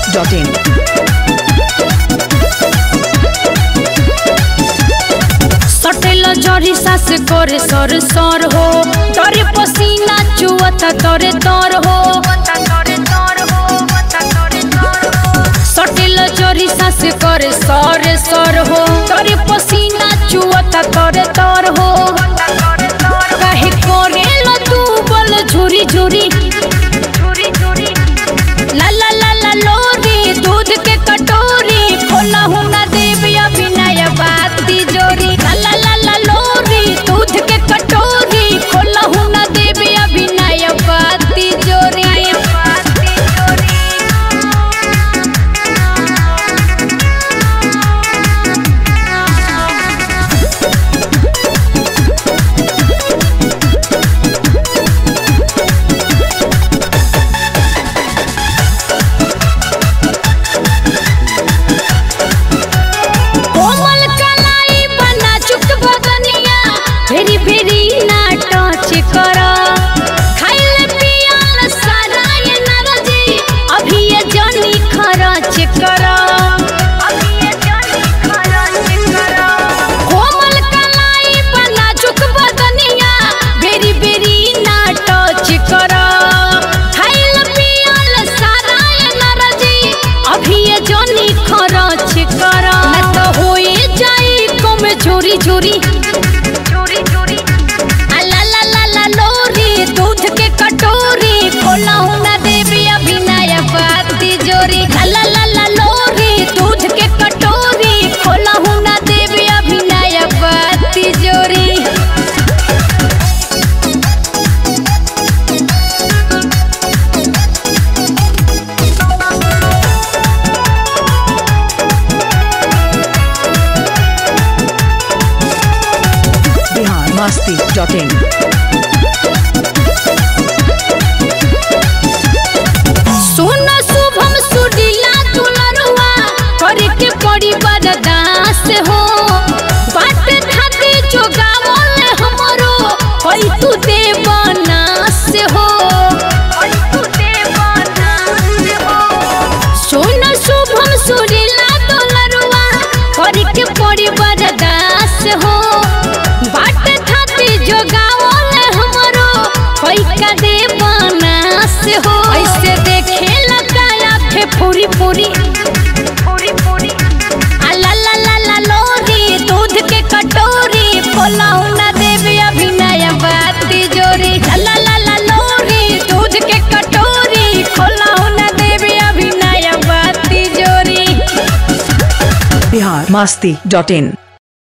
masti.in. Subtle जरी सास करे सर सर हो तोरे पसीना चुअता तोरे तोर हो सटेल जरी सास करे सर सर हो तोरे पसीना चुअता तोरे तोर हो काहे करेला तू बल झुरी झुरी ला ला ला ला लोरी दूध के कटोरी खोला हूँ ना देवी अभिनय बाती जोरी ला ला ला ला लोरी दूध के कटोरी खोला हूँ ना देवी अभिनय बाती जोरी कोमल कलाई बना चुक बदनिया फेरी फेरी ना टच कर खाइल पियल सराय नरजी अभी ये जनी खरच कर कोमल कलाई बना चुक बदनिया बेरी बेरी ना टच कर खाइल पियल सराय नरजी अभी ये जनी खरच कर ना तो होई जाई कम झोरी झोरी आ ला ला ला ला लोरी दूध के कटोरी खोला हूँ ना देवी अभिनय बाती जोरी ला ला ला ला लोरी दूध के कटोरी खोला हूँ ना देवी अभिनय बाती जोरी Bihar masti.in. सुन शुभम सुडीला दुलरुआ करके पड़ी बरदास हो बाट खाते जोगावल हमरो होई तू देवनास हो सुन शुभम सुडीला दुलरुआ करके पड़ी बरदास हो बाट खाते जोगावल हमरो होई का देवनास हो ऐसे देखे लगाया फे पूरी पूरी आ ला ला ला ला लोरी दूध के कटोरी खोलाऊ ना देवी अभिनय बाती जोरी ला ला ला ला लोरी दूध के कटोरी खोलाऊ ना देवी अभिनय बाती जोरी Bihar masti.in.